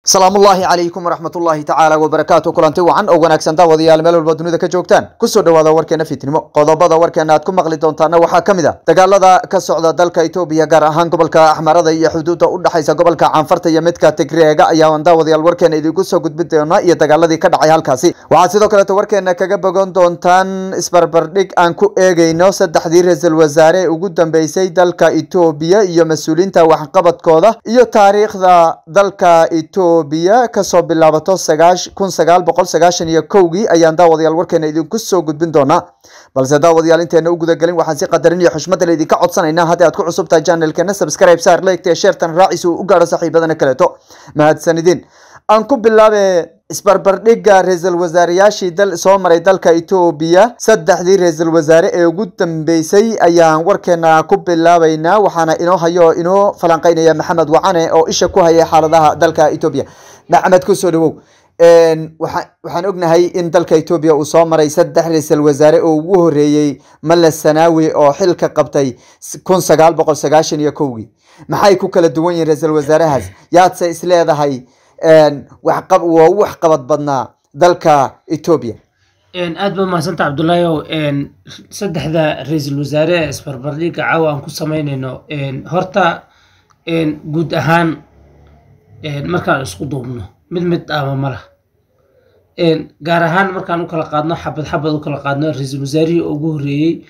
salaamullaahi calaykum waraxmatullaahi tacaala wabarakaatu kulanti wacan oo wanaagsan daawadayaal meel walba dunida ka joogtaan kusoo dhawaada warkeena fitnimo qodobada warkeena aad ku maqli doontaana waxaa ka mid a dagaalada ka socda dalka etoobiya gaar ahaan gobolka axmarada iyo xuduudda u dhexaysa gobolka caanfarta iyo midka tigreega ayaan daawadayaal warkeena idiinku soo gudbin doona iyo dagaaladii ka dhacay halkaasi waxaad sidoo kaleeto warkeena kaga bogan doontaan isbarbardhig aan ku eegeyno saddexdii ra-iisul wasaare ee ugu dambeysay dalka etoobiya iyo mas-uuliyiinta waxqabadkooda iyo taariikhda dalka etoobiya kasoo bilaabato kun sagaal boqol sagaashan iyo kowgii ayaan daawadayaal warkeena idinku soo gudbin doonaa balse daawadayaal inteena u gudagelin waxaan si qadarin iyo xushmadan idinka codsanaynaa haddii aad ku cusub tahay channelkeena subscribe saar leegtee sheertan raacis uu u gaadho saaxiibadana kaleeto mahadsanidin aan ku bilaabe isbarbardhigga ra-iisul wasaareyaashii dal soo maray dalka etoobiya saddexdii ra-iisul wasaare ee ugu dambeysay ayaan warkeena ku bilaabeynaa waxaana inoo hayo inoo falanqeynaya maxamed wacane oo isha ku haya xaaladaha dalka etoobiya maxamed kusoo dhawow waxaan ognahay in dalka etoobiya uu soo maray saddex ra-iisul wasaare oo ugu horeeyey male sanaawi oo xilka qabtay kun sagaal boqol sagaashan iyo kowgii maxay ku kala duwan yihiin ra-iisul wasaarahaas yaadse isleedahay waxqab waa u waxqabad badnaa dalka etoobiya aad ba mahadsanta cabdulaahiyow saddexda ra-iisul wasaare ee isbarbardhigga caawa aan ku sameynayno horta guud ahaan markaan isku duubno mid mid ama malah gaar ahaan markaan u kala qaadno xabad xabad u kala qaadno ra-iisul wasaarihii ugu horeeyey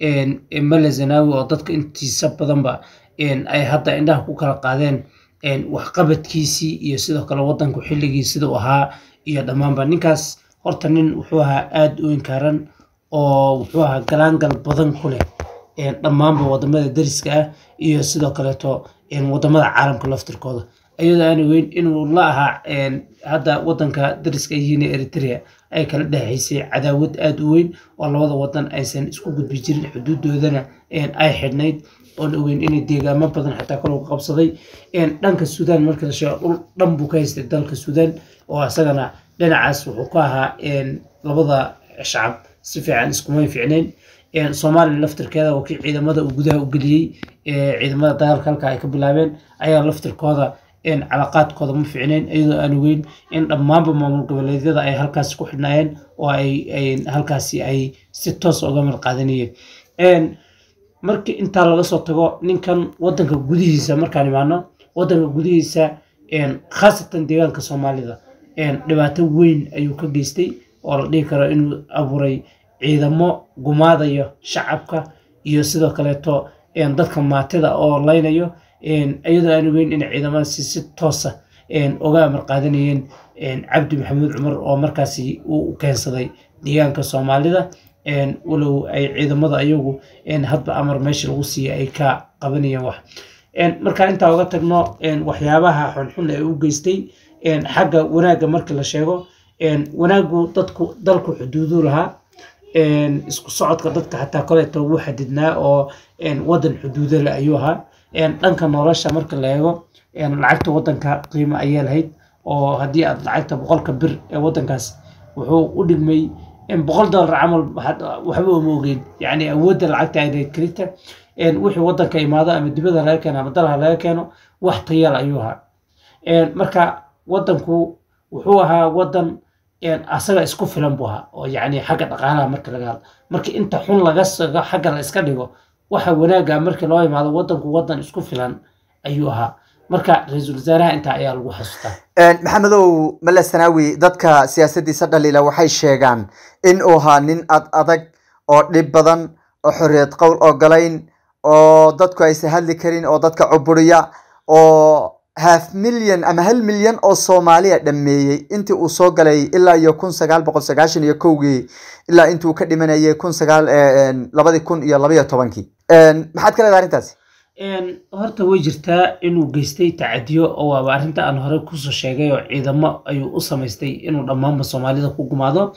male zanawi oo dadka intiisa badanba ay hadda indhaha ku kala qaadeen waxqabadkiisii iyo sidoo kale wadanku xilligii sidau ahaa iyo dhammaanba ninkaas horta nin wuxuu ahaa aada u inkaaran oo wuxuu ahaa galaangal badan ku leh dhammaanba wadamada dariska ah iyo sidoo kaleeto wadamada caalamka laftirkooda iyadoo aana weyn inuu la ahaa hadda wadanka dariska yihiin eritrea ay kala dhexaysay cadaawad aada u weyn oo labada wadan aysan isku gudbi jirin xuduudoodana ay xidhnayd oon ogeyn inay deegaamo badan xataa kalogu qabsaday dhanka suudaan marka la sheego dhul dhan buu ka haystay dalka suudaan oo isagana dhinacaas wuxuu ka ahaa labada shacab si fiican iskumay ficnayn soomaaliya laftirkeeda oo kii ciidamada uu gudaha u geliyey ciidamada dagaalka halka ay ka bilaabeen ayaa laftirkooda calaqaadkooda ma ficnayn iyadoo aan ogeyn in dhammaanba maamul goboleedyada ay halkaasi ku xidhnaayeen oo ay halkaasi ay si toos uga mid qaadanayeen markii intaa laga soo tago ninkan wadanka gudihiisa markaan imaano wadanka gudihiisa khaasatan deegaanka soomaalida dhibaato weyn ayuu ka geystay oo la dhihi karo inuu abuuray ciidamo gumaadayo shacabka iyo sidoo kaleeto dadka maatida oo laynayo iyadoo aan ogeyn in ciidamadaasi si toosa uga amar qaadanayeen cabdi maxamuud cumar oo markaasi uu keensaday deegaanka soomaalida walow ay ciidamada ayagu hadba amar meesha lagu siiya ay ka qabanayeen wax markaan intaa uga tagno waxyaabaha xunxun ee u geystay xagga wanaagga markii la sheego wanaaggu dadku dalku xuduuduu lahaa isku socodka dadka xataa koleeto wuu xadidnaa oo wadan xuduudale ayuu ahaa dhanka nolosha marka la eego lacagta wadanka qiimo ayay lahayd oo haddii aad lacagta boqolka bir ee wadankaas wuxuu u dhigmay boqol dollar camal waxba uma ogeyn yani awoodda lacagta ay kelita wixii wadanka imaado ama dibada laga keeno ama dalha laga keeno wax tayal ayuu ahaa marka wadanku wuxuu ahaa wadan asaga isku filan buu ahaa oo yani xagga dhaqaalaha marka laga hadlo marka inta xun laga sago xagga la iska dhigo waxa wanaaga markii loo imaado wadanku wadan isku filan ayuu ahaa marka ra-iisul wasaaraha intaa ayaa lagu xasuustaa maxamedow male sanaawi dadka siyaasadiisa dhaliila waxay sheegaan in uu ahaa nin ad adag oo dhib badan oo xorriyad qowl ogolayn oo dadku aysan hadli karin oo dadka cuburiya oo half milyan ama hal milyan oo soomaaliya dhameeyey intii uu soo galay ilaa iyo kun sagaal boqol sagaashan iyo kowgii ilaa intuu ka dhimanayay kun sagaal labadii kun iyo labaiyo tobankii maxaad ka leedahay arrintaasi horta way jirtaa inuu geystay tacadiyo oo waaba arrinta aan hore kusoo sheegay oo ciidamo ayuu u samaystay inuu dhammaanba soomaalida ku gumaado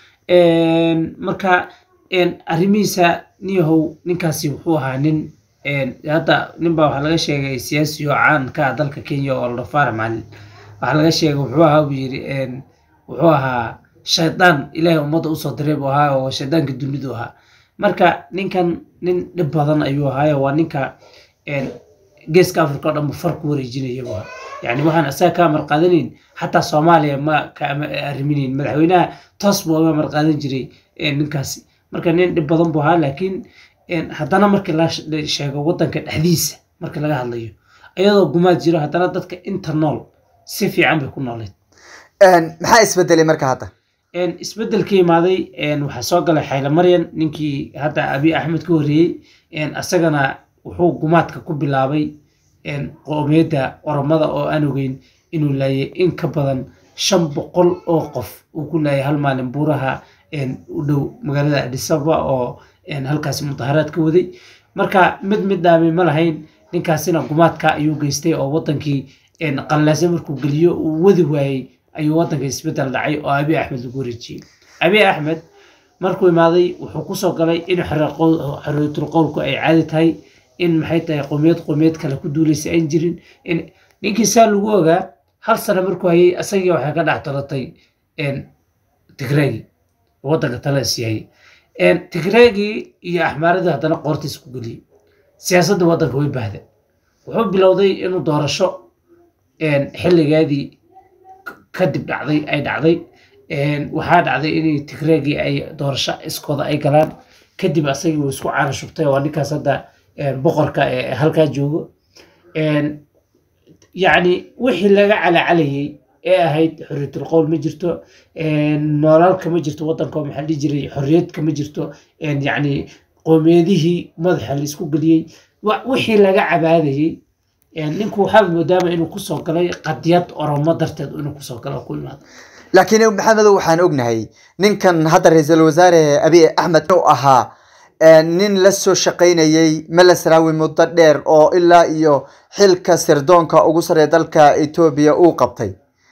marka arrimihiisa niyahow ninkaasi wuxuu ahaa nin hadda ninbaa waxaa laga sheegay siyaasi oo caan ka ah dalka kenya oo la faarax macalin waxaa laga sheegay wuxuu ahaa buu yidhi wuxuu ahaa shaydaan ilaahay ummadda usoo diray buu ahaa oo shaydaanka dunidu ahaa marka ninkan nin dhib badan ayuu ahaayo waa ninka geeska africa oo dhan far ku wareejinaya waa yani waxaan asaga kaa marqaadanayn xataa soomaaliya ma ka arriminayn madaxweynaha toos buu oga marqaadan jiray ninkaasi marka nin dhib badan buu ahaa laakiin haddana markii la sheego wadanka dhexdiisa markii laga hadlayo iyadoo gumaad jiro haddana dadka inta nool si fiican bay ku nooleed maxaa isbedelay marka hadda isbedelka imaaday waxaa soo galay xayle maryan ninkii hadda abi axmed ka horreeyey asagana wuxuu gumaadka ku bilaabay qoomiyadda oromada oo aan ogeyn inuu laayay in ka badan shan boqol oo qof uu ku laayay hal maalin buuraha u dhow magaalada adisaba oo halkaasi mudaharaad ka waday marka mid mid dhaami ma lahayn ninkaasina gumaadka ayuu geystay oo wadankii qallaase markuu geliyo uu wadi waayey ayuu wadanka isbedel dhacay oo abi axmed lagu wareejiyey abi axmed markuu imaaday wuxuu kusoo galay in xorriyatul qowlku ay caadi tahay in maxay tahay qowmiyad qowmiyad kale ku duulaysa aan jirin ninkii saa lagu ogaa hal sano markuu hayay asagii waxay ka dhex talatay tigreegii wadanka tala siiyay tigreegii iyo axmaaradii haddana qoortiisa ku geliyey siyaasadda wadanka way bahda wuxuu bilowday inuu doorasho xilligeedii kadib dhacday ay dhacday waxaa dhacday in tigreegii ay doorasho iskooda ay galaan kadib asagii wuu isku caana shubtay waa ninkaas hadda boqorka ee halkaa joogo yacni wixii laga calacalayay ee ahayd xorriyatul qowl ma jirto noolalka ma jirto wadanka maxaa dhihi jiray xorriyadka ma jirto yacni qoomiyadihii madaxa la isku geliyey wixii laga cabaadayey ninku waxaa moodaama inuu kusoo galay qadiyad oromo darteed inuu kusoo galo ku imaado laakiin maxamedow waxaan ognahay ninkan hadda ra-iisul wasaare abiy axmed u ahaa nin la soo shaqaynayey melasrawi muddo dheer oo ilaa iyo xilka sirdoonka ugu sarreeya dalka etoobiya uu qabtay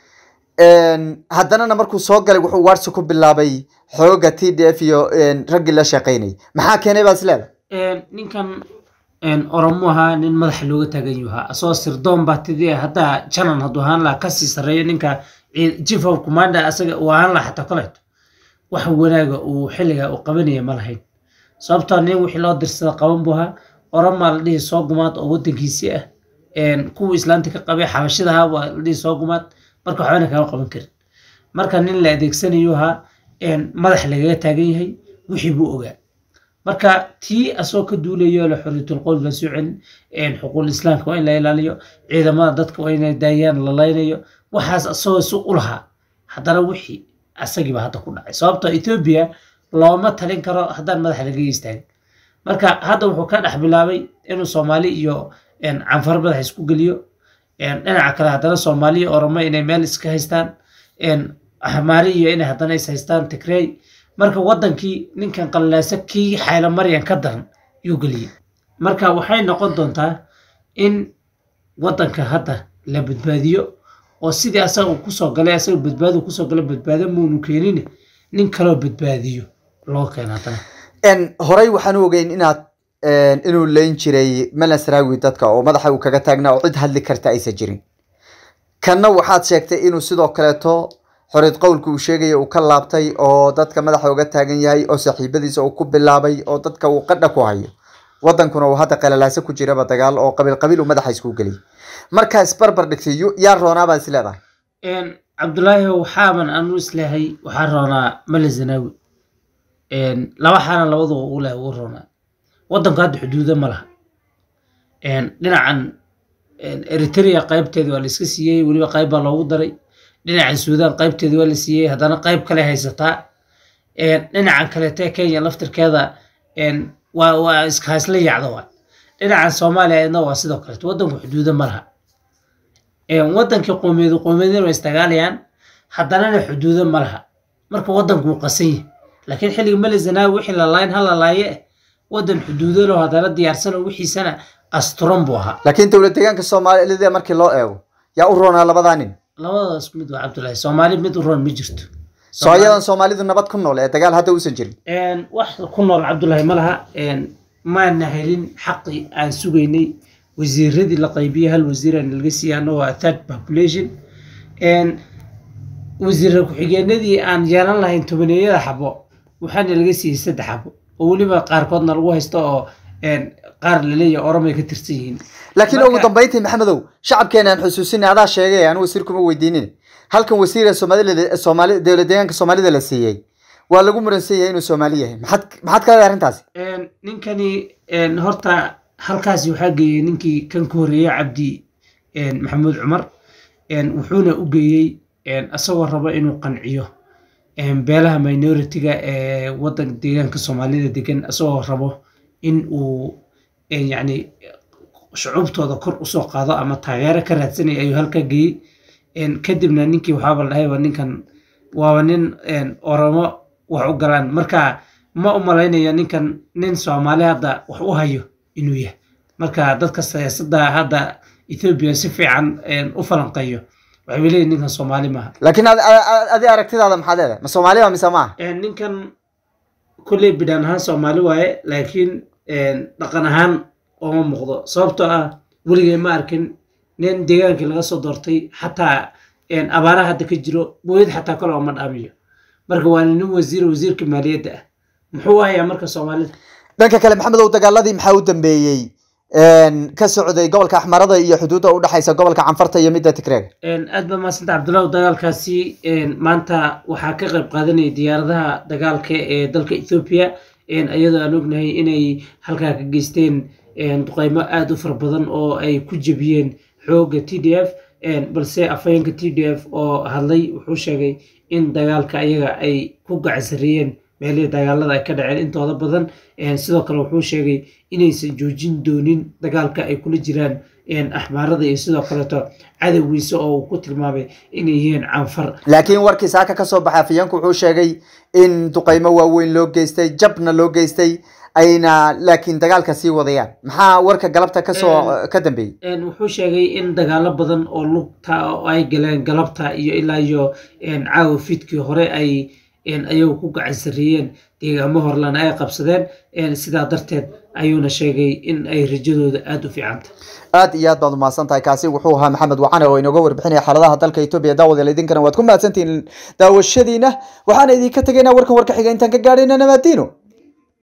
haddanana markuu soo galay wuxuu waarsi ku bilaabay xooga t d f iyo raggii la shaqaynayay maxaa keenay baad isleeda ninkan oromo ahaa nin madaxa looga taagan yahaa asagoo sirdoon baa tidii haddaa janan hadduu ahaan lahaa kasii sarreeya ninka chief of commander asaga uu ahaan lahaa xataa koleeto wax wanaaga uu xilliga uu qabanaya ma lahayn sababtoo nin wixii loo dirsada qaban buu ahaa oromaa la dhihi soo gumaad oo wadankiisii ah kuwa islaanta ka qabay xabashidaha waa la dhihi soo gumaad marka waxbana kama qaban karin marka nin la adeegsanayo ahaa madax lagaga taagan yahay wixii buu ogaa marka tii asagoo ka duulayo la xorriyatul qowl la soo celin xuquuqul islaamka waa in la ilaaliyo ciidamada dadka waa inay daayaan la laynayo waxaas asagoo si u lahaa haddana wixii asagiiba hadda ku dhacay sababtoo etoobiya looma talin karo haddaan madaxa laga istaagin marka hadda wuxuu ka dhex bilaabay inuu soomaali iyo canfar madaxa isku geliyo dhinaca kale haddana soomaali iyo oromo inay meel iska haystaan ahmaari iyo inay haddana is haystaan tigrey marka wadankii ninkan qallaase kii xayla maryan ka daran yuu geliyey marka waxay noqon doontaa in wadanka hadda la badbaadiyo oo sidii asaga uu kusoo galay asaga badbaado kusoo galay badbaado muunu keenin nin kaloo badbaadiyo loo keena haddana horey waxaan u ogeyn inaad inuu leyn jiray melasrawi dadka oo madaxa uu kaga taagnaa oo cid hadli karta aysan jirin kanna waxaad sheegtay inuu sidoo kaleeto xoriyad qowlka uu sheegaya uu ka laabtay oo dadka madaxa uga taagan yahay oo saaxiibadiisa uu ku bilaabay oo dadka uu qadha ku hayo wadankuna uu hadda qalalaase ku jiraba dagaal oo qabiil qabiil uu madaxa isku geliyay markaa isbarbar dhigtay yaa roonaa baad is leedahay cabdulaahi waxaaban anu islehay waxaa roonaa male zanaawi laba xaana labadu ugu leh ugu roonaa wadanku hadda xuduudo ma laha dhinacan eritrea qaybteeda waa la iska siiyey weliba qayb baa loogu daray dhinacan suudaan qaybteeda waa la siiyey haddana qayb kale haysataa dhinacan kaleete kenya laftirkeeda waa waa iskahaysla yaacda waa dhinacan soomaaliya iyadna waa sidoo kaleeto wadanku xuduudo ma laha wadankii qoomiyadu qoomiyadina waa istagaalayaan haddanana xuduudo ma laha marka wadanku wuu qasan yahay laakiin xilliga mali zanaawi wixii la laayn hala laaye wadan xuduudo loo haddana diyaarsan oo wixiisana asturan buu ahaa laakiin dowlad deegaanka soomaalida markii loo eego yaa u roonaa labadaa nin labadaas mid waa cabdullaahi soomaali mid u roon ma jirto soo ayadan soomaalidu nabad ku nool ee dagaal hadda uusan jirin wax ku nool cabdullaahi ma laha maana helin xaqii aan sugaynay wasiiradii la qaybiyey hal wasiir aan laga siiyey anna waa third population wasiira ku-xigeenadii aan yeelan lahayn tobaneeyada xabo waxaana laga siiyey saddex xabo oo weliba qaarkoodna lagu haysto oo qaar laleeyahay oromay ka tirsan yihiin laakiin Marka- ugu dambeyntii maxamedow shacabkeena aan xusuusinay adaa sheegay aan wasiir kuma weydiinin halkan wasiir ee soomaalida soomaali dowlad deegaanka soomaalida la siiyey waa lagu muransan yahay inuu soomaali yahay maxaad maxaad ka leedahay arrintaasi Een, ninkani een, horta halkaasi waxaa geeyey ninkii kan ka horeeyey cabdi een, maxamuud cumar een, wuxuuna u geeyey een, asagoo rabo inuu qanciyo een, beelaha minoritiga ee wadanka deegaanka soomaalida degan asagoo rabo in uu een, yacni shucuubtooda kor usoo qaado ama taageero ka raadsanaya ayuu halkaa geeyey Een, kadibna ninkii waxaaba la dhahayba ninkan waaba nin een, oromo wax u galaan marka ma u malaynaya ninkan nin soomaali hadda wax u hayo inuu yahay marka dadka siyaasadda hadda ethoobiya si fiican een, u falanqeeyo waxay leeyihin ninkan soomaali maaha laakiin adi- adi adi aragtidaada maxaad leedahay ma soomaaliya mise maaha Een, ninkan kolley bidhaan ahaan soomaali waaye laakiin een, dhaqan ahaan ooma muuqdo sababtoo ah weligay ma arkin nin deegaankii laga soo doortay xataa een, abaaraha hadda ka jiro booyad xataa kale ooma dhaamiyo marka waa nin wasiir wasiirka maaliyadda ah muxuu hayaa marka soomaalida dhanka kale maxamedow dagaaladii maxaa u dambeeyey een, ka socday gobolka axmarada iyo xuduudda u dhexaysa gobolka canfarta iyo midda tigreega Een, aad baa mahadsanta cabdullahi dagaalkaasi een, maanta waxaa ka qayb qaadanaya diyaaradaha dagaalka ee dalka ethoobia een, iyadoo aan ognahay inay halkaa ka geysteen een, duqeymo aada u fara badan oo ay ku jebiyeen xoogga t d f een, balse afhayeenka t d f oo hadlay wuxuu sheegay in dagaalka ayaga ay ku gacansareeyeen meelihii dagaalada ay ka dhaceen intooda badan een, sidoo kale wuxuu sheegay inaysan joojin doonin dagaalka ay kula jiraan een, axmaarada iyo sidoo kaleeto cadowgiisa oo uu ku tilmaamay inay yihiin canfar laakiin warkii saaka ka soo baxay afhayeenku wuxuu sheegay in duqeymo waaweyn loo geystay jabna loo geystay ayna laakiin dagaalka sii wadayaan maxaa warka galabta kasoo ka dambeeyey Een, wuxuu sheegay in dagaalo badan oo lugta oo ay galeen galabta iyo ilaa iyo een, caawa fiidkii hore ay een, ayagu ku gacan sarreeyeen deegaamo horlana ay qabsadeen een, sidaa darteed ayuuna sheegay in ay rajadooda aada u fiicanta aad iyo aad baad umahadsan tahay kaasi wuxuu ahaa maxamed wacane oo inooga warbixinaya xaaladaha dalka etoobiya daawadeel idinkana waad ku mahadsantihiin daawashadiina waxaana idinka tegaynaa warkan warka xiga intaan ka gaadhayna nabadiino